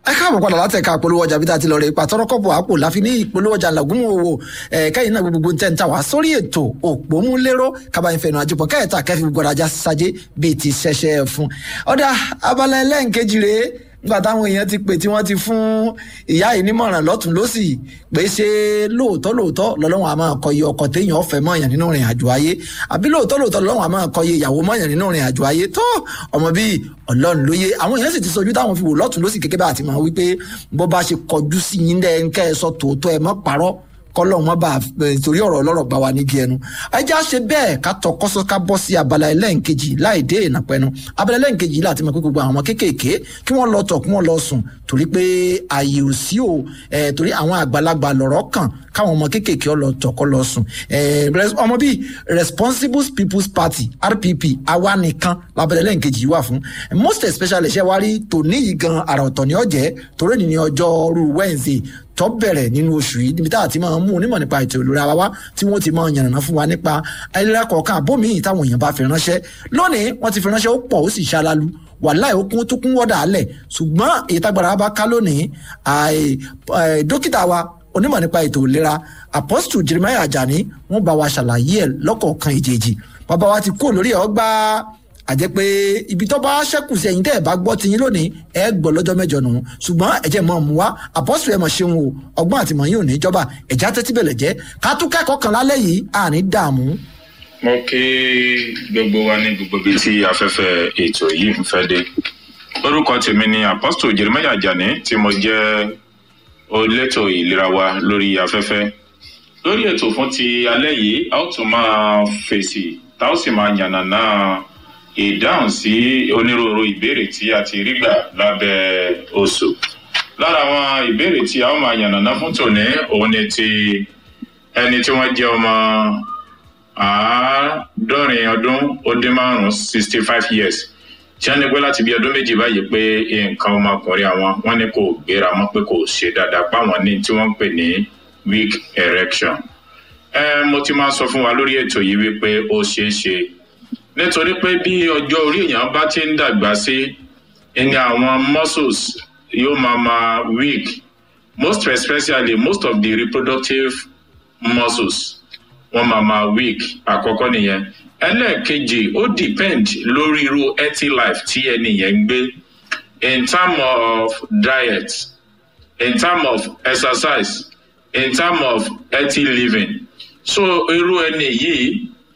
ẹ káàbọ̀ padà láti ẹ̀ka ìpolówó ọjà bí tá a ti lọ rè ipa tọrọkọ̀bọ̀ àpò láfi ní ìpolówó ọjà làgùn òwò kẹ́yìn náà gbogbo tẹ̀ ń ta wá sórí ètò òpómúlérò kábàáyé fẹ̀nù àjẹpọ̀ kẹ́ẹ̀ta kẹ́fì gbọ́dọ̀ ajá sájé bíi ti ṣẹṣẹ fún. ọ̀dà abala ẹlẹ́ǹkejì rèé nígbà táwọn èèyàn ti pè tí wọ́n ti fún ìyá yìí nímọ̀ràn lọ́tún lọ́sì pé ṣé lóòótọ́ lóòótọ́ lọ́lọ́run àmọ́ kọyé ọkọ téèyàn ọ̀fẹ́ mọ̀yàn nínú ìrìn àjò ayé àbí lóòótọ́ lóòótọ́ lọ́lọ́run àmọ́ kọyé ìyàwó mọ̀yàn nínú ìrìn àjò ayé tó ọmọ bíi ọlọ́run lóye àwọn èèyàn sì ti sojú táwọn fi wò lọ́tún lọ́sì kékeré bá àti mọ̀ wípé bó bá ṣe kọjú sí yín dẹ́ ń kẹ́ ẹ sọ tòótọ́ ẹ mọ́ parọ́ kọlọ wọn bá torí ọ̀rọ̀ ọlọ́rọ̀ gbà wá nígi ẹnu ẹjá ṣe bẹ́ẹ̀ ká tọ kọsọ ká bọ́ sí abala ẹlẹ́ǹkejì láì dé ìnàpẹnu abala ẹlẹ́ǹkejì láti mọ̀ pé gbogbo àwọn ọmọ kéékèèké kí wọ́n lọ tọ̀ kí wọ́n lọ sùn torí pé ààyè ò sí o torí àwọn àgbàlagbà lọ̀rọ̀ kàn káwọn ọmọ kéékèèké ọ lọ tọ̀ kọ́ lọ sùn ọmọ bíi responsible people's party rpp àwa nìkan labala ẹlẹ́ǹkejì wà fún most especially ṣe wá rí tòní yìí gan àrà ọ̀tọ̀ ní ọ̀jẹ́ torí ní ọjọ́rú wednesday tó bẹ̀rẹ̀ nínú oṣù yìí níbi tá a ti máa mú onímọ̀ nípa ètò ìlera wa wá tí wọ́n ti máa yànnàná fún wa nípa ayélujára kọ̀ọ̀kan àbómiì táwọn èèyàn bá fi ránṣẹ́ lónìí wọ́n ti fi ránṣẹ́ ó pọ̀ ó sì ṣalalu wàláì ó kún tó kún wọ́dà alẹ̀ ṣùgbọ́n èyí tágbára bá ká lónìí dókítà wa onímọ̀ nípa ètò ìlera apostle jeremiah ajani wọ́n bá wa ṣàlàyé ẹ̀ lọ́kọ̀ọ̀kan ìjèjì bàbá wa ti kú lórí ẹ̀ ọgbà àjẹ́ pé ibi tó bá ṣẹ́kù sí ẹ̀yin tẹ́ ẹ̀ bá gbọ́ tiyín lónìí ẹ̀ gbọ́ lọ́jọ́ mẹ́jọ nù ṣùgbọ́n ẹ̀jẹ̀ mọ̀ mú wa àpọ́sù ẹ̀ mọ̀ ṣeun o ọgbọ́n àti mọ̀ yín ò ní jọba ẹ̀já tẹ́tí bẹ̀lẹ̀ jẹ́ ká tún kẹ́kọ̀ọ́ kan lálẹ́ yìí àní dààmú. mo kí gbogbo wa ní gbogbo ibi tí afẹ́fẹ́ ètò yìí ń fẹ́ dé orúkọ tèmi ni apostle jeremiah ajani tí mo jẹ́ olétò ìlera wa lórí afẹ́fẹ́ lórí ètò fún ti alẹ́ yìí a ó tún máa fèsì tá ó sì máa yànnàná ìdáhùn sí onírúurú ìbéèrè tí a ti rí gbà lábẹ́ oṣù. lára àwọn ìbéèrè tí a ó máa yànnàná fún tòní òun ni ti ẹni tí wọ́n jẹ́ ọmọ àádọ́rin ọdún ó dín márùn-ún sixty five years tí wọ́n ní pé láti bí ọdún méjì báyìí pé nǹkan ọmọkùnrin àwọn wọ́n ní kò gbéra mọ́ pé kò ṣe dáadáa páwọn ní tí wọ́n ń pè ní weak erection. ẹ mo ti máa sọ fún wa lórí ètò yìí wípé ó ṣeé ṣe nítorí pé bí ọjọ́ orí èèyàn bá ti ń dàgbà sí ẹni àwọn muscles yóò máa máa weak most especially most of the reproductive muscles wọ́n máa máa weak àkọ́kọ́ nìyẹn ẹlẹ́ẹ̀kejì ó depend lórí irú healthy life tí ẹni yẹn ń gbé in term of diet in term of exercise in term of healthy living so irú ẹni yìí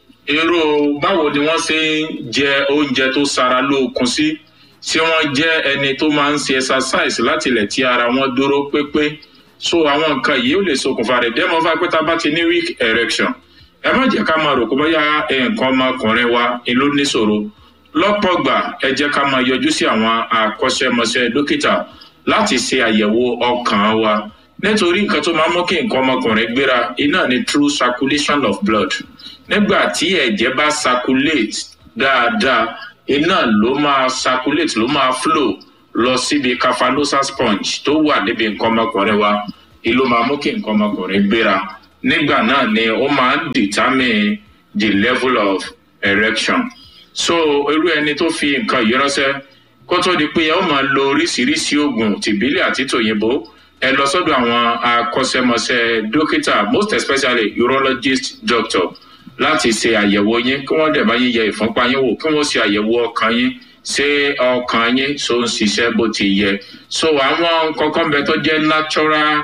irú báwo ni wọ́n ṣe ń jẹ oúnjẹ tó sara lóòkun sí tí wọ́n jẹ́ ẹni tó máa ń ṣe exercise láti ilẹ̀ tí ara wọn dúró pépé so àwọn nǹkan yìí ó lè ṣokùnfà rẹ̀ dẹ́mọ̀ fún apẹ́tà bá ti ní weak erection ẹ má jẹ́ ká máa rò pé bóyá nǹkan ọmọkùnrin wa ló níṣòro lọ́pọ̀ gbà ẹ jẹ́ ká máa yọjú sí àwọn akọ́ṣẹ́mọṣẹ́ dókítà láti ṣe àyẹ̀wò ọkàn wa nítorí nǹkan tó máa ń mú kí nǹkan ọmọkùnrin gbéra iná ni true circulation of blood nígbà tí ẹ̀jẹ̀ bá circulate dáadáa iná ló máa circulate ló máa flow lọ síbi cafalosa sponge tó wà níbi nǹkan ọmọkùnrin wa ìlú máa mú kí nǹkan ọmọkùnrin gbéra nígbà náà ni ó máa ń determine the level of erection so irú ẹni tó fi nǹkan yìí ránṣẹ́ kó tó di pé ẹ ó máa lo oríṣiríṣi oògùn tìbílẹ̀ àti tòyìnbó ẹ lọ sọ́dọ̀ àwọn akọ́ṣẹ́mọṣẹ́ dókítà most especially urologist doctor láti ṣe àyẹ̀wò yín kí wọ́n dẹ̀ bá yín yẹ ìfúnpá yín wò kí wọ́n ṣe àyẹ̀wò ọkàn yín ṣé ọkàn yín tó ń ṣiṣẹ́ bó ti yẹ so àwọn kọ̀ọ̀kan bẹ tó jẹ́ natural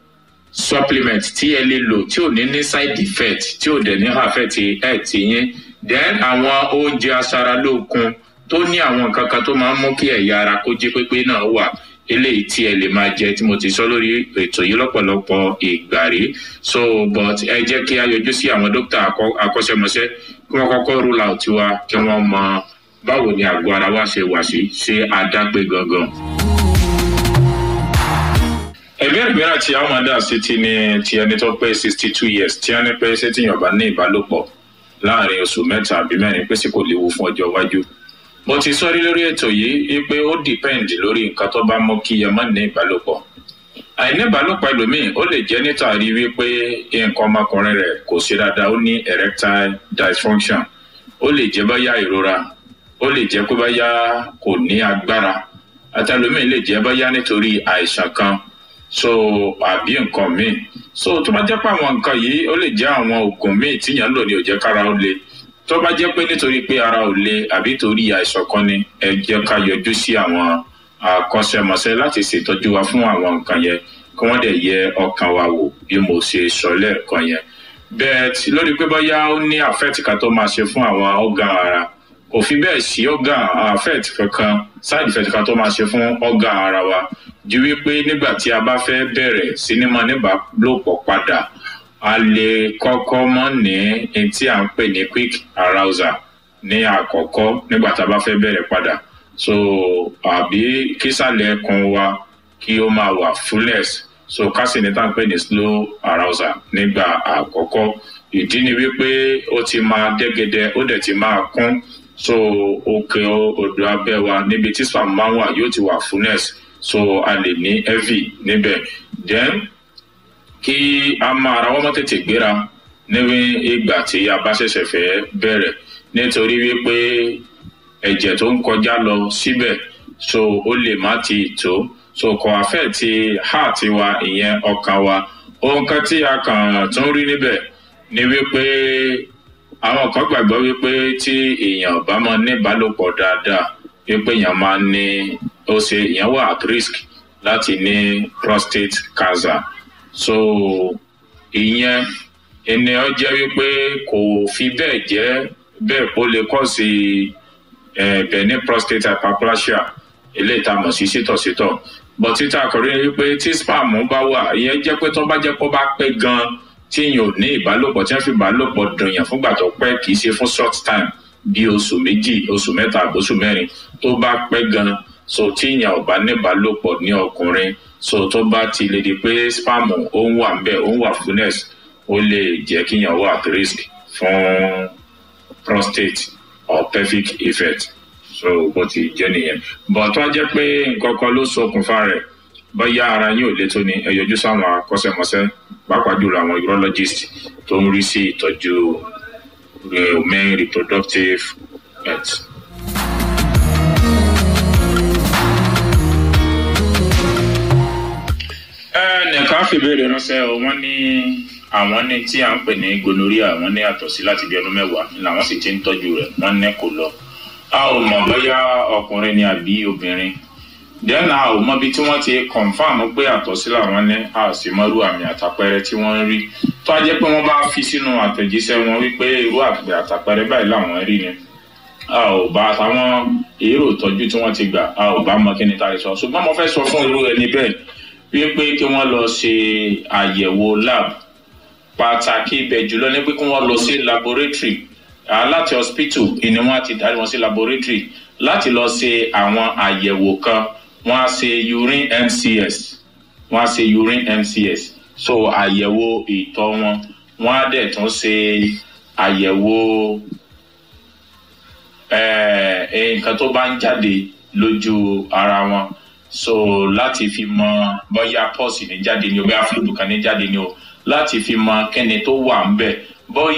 supplement tí ẹ lè lò tí ò ní ní side effect tí ò dẹ̀ ní affect health yín then àwọn oúnjẹ aṣaralókun tó ní àwọn nǹkan kan tó máa ń mú kí ẹ̀yà ara kó jí pépé náà wà eléyìí tí ẹ lè máa jẹ tí mo ti sọ lórí ètò yìí lọ́pọ̀lọpọ̀ ìgbà rí so but ẹ jẹ́ kí a yọjú sí àwọn dókítà akọ́ṣẹ́mọṣẹ́ kí wọ́n kọ́kọ́ rule out wa kí wọ́n mọ báwo ni àgọ́ ara wa ṣe wà sí ṣé adápé gangan. ẹgbẹ́ ìgbéra tí àwọn máa dà sí ti ní ti ẹni tó pé sixty two years tí wọ́n ní pé ṣé tíyàn bá ní ìbálòpọ̀ láàrin oṣù mẹ́ta àbí mẹ́rin pé sì kò léwu fún ọjọ́ iwájú mo ti sọrí lórí ètò yìí pé ó depend lórí nǹkan tó bá mú kí ẹ má ní ìbálòpọ̀ àìní ìbálòpọ̀ ẹlòmíì ó lè jẹ́ nítorí wípé nǹkan ọmọkùnrin rẹ̀ kò ṣe dáadáa ó ní erectile dysfunction ó lè jẹ́ báyà ìrora ó lè jẹ́ pé báyà kò ní agbára àtẹlómi lè jẹ́ bóyá nítorí àìsàn kan so àbí nǹkan míì so tó bá jẹ́ pé àwọn nǹkan yìí ó lè jẹ́ àwọn oògùn míì tíyàn ń lò ní ó jẹ́ kára ó le tó bá jẹ́ pé nítorí pé ara ò le àbí torí àìsàn kan ni ẹ jẹ́ ká yọjú sí àwọn akọ́ṣẹ́mọṣẹ́ láti ṣètọ́jú wa fún àwọn nǹkan yẹn kí wọ́n dẹ̀ yẹ ọkàn wa wò bí mo ṣe sọ lẹ́ẹ̀kan yẹn bẹ́ẹ̀ tí lórí pé bóyá ó ní àfẹ́ẹ̀tì kan tó máa ṣe fún àwọn ọ̀gàn ara kò fi bẹ́ẹ̀ sí ọ̀gàn àfẹ́ẹ̀tì kankan side effect kan tó máa ṣe fún ọ̀gàn ara wa ju wípé nígbà tí a bá fẹ́ bẹ̀rẹ̀ sinimá níbàlòpọ̀ padà a lè kọ́kọ́ mọ́ ní ẹni tí à ń pè ní quick arousal ní àkọ́kọ́ nígbà tá a bá fẹ́ bẹ̀rẹ̀ padà so àbí kísàlẹ̀ ẹkùn wa kí ó máa wà fullness so kásì ní tá à ń pè ní slow arousal nígbà àkọ́kọ́ ìdí ni wípé ó ti máa dẹ́gẹ́dẹ́ ó dẹ̀ ti máa kún so òkè odò abẹ́ wa níbi tí sperm máa ń wà yóò ti wà fullness so a lè ní heavy níbẹ̀ then kí a máa ra wọ́n mọ́ tètè gbéra ní ìgbà tí a bá ṣẹ̀ṣẹ̀ fẹ́ bẹ̀rẹ̀ nítorí wípé ẹ̀jẹ̀ tó ń kọjá lọ síbẹ̀ so ó lè má ti tó so kò àfẹ́ ti heart wa ìyẹn ọkàn wa ohun kan tí a kàn tún rí níbẹ̀ ni wípé àwọn kan gbàgbọ́ wípé tí èèyàn bá máa ní ìbálòpọ̀ dáadáa wípé èèyàn máa ní ó ṣe èèyàn wà at risk láti ní prostate cancer so ìyẹn ènìyàn jẹ́ wípé kò fi bẹ́ẹ̀ jẹ́ bẹ́ẹ̀ kó lè kọ́ sí benign prostate hyperplasia eléyìí tá a mọ̀ sí sítọ̀sítọ̀ bọ̀ títà àkọ́rí ni wípé tí spam bá wà ìyẹn jẹ́ pé tó bá jẹ́ kó bá pẹ́ gan-an tí èèyàn ò ní ìbálòpọ̀ tí wọ́n fi ìbálòpọ̀ dùnyàn fúngbà tó pẹ́ kì í ṣe fún short time bí oṣù méjì oṣù mẹ́ta oṣù mẹ́rin tó bá pẹ́ gan so tí èèyàn ò bá ní ìbálòpọ̀ ní ọkùnrin so tó bá ti lè di pé spam ó ń wà ńbẹ̀ ó ń wà fullness ó lè jẹ́ kí èèyàn wà at risk fún prostate or pelvic effect so bó ti jẹ́ nìyẹn but tó jẹ́ pé nǹkan kan ló ṣokùnfà rẹ̀ bóyá ara yín ò lè tó ni ẹ yọjú sáwọn akọ́ṣẹ́mọṣẹ́ pàápàá jùlọ àwọn urologist tó ń rí sí ìtọ́jú men reproductive health. ẹnìkan fìbéèrè ránṣẹ́ o wọ́n ní àwọn ní tí à ń pè ní gonorrhea wọ́n ní àtọ̀sí láti bí ọdún mẹ́wàá làwọn sì ti ń tọ́jú rẹ̀ wọ́n ní kò lọ. a ò mọ̀ bóyá ọkùnrin ni àbí obìnrin then a ò mọbi tí wọ́n ti confam pé àtọ̀sí làwọn ní a sì mọ́rú àmì àtàpẹrẹ tí wọ́n ń rí tó a jẹ́ pé wọ́n bá fi sínú àtẹ̀jíṣẹ́ wọn wípé irú àtàpẹrẹ báyìí làwọn rí ni a ò bá àtàwọn èrò ìtọ́jú tí wọ́n ti gbà a ò bá mọ kí ni tá a lè sọ ṣùgbọ́n mo fẹ́ sọ fún irú ẹni bẹ́ẹ̀ wípé kí wọ́n lọ ṣe àyẹ̀wò lab pàtàkì ibẹ̀ jùlọ ní pé kí wọ́n lọ sí laboratory láti hospital ni wọ́n ti darí wọn sí laboratory láti lọ ṣe àwọn àyẹ̀wò kan wọ́n á ṣe urine mcs wọ́n á ṣe urine mcs so àyẹ̀wò ìtọ̀ wọn wọ́n á dẹ̀ tún ṣe àyẹ̀wò nǹkan tó bá ń jáde lójú ara wọn so láti fi mọ bóyá pọ́ọ̀sì ní jáde ni o bóyá fúlùdù kan ní jáde ni o láti fi mọ kẹ́ni tó wà ń bẹ̀ bóyá.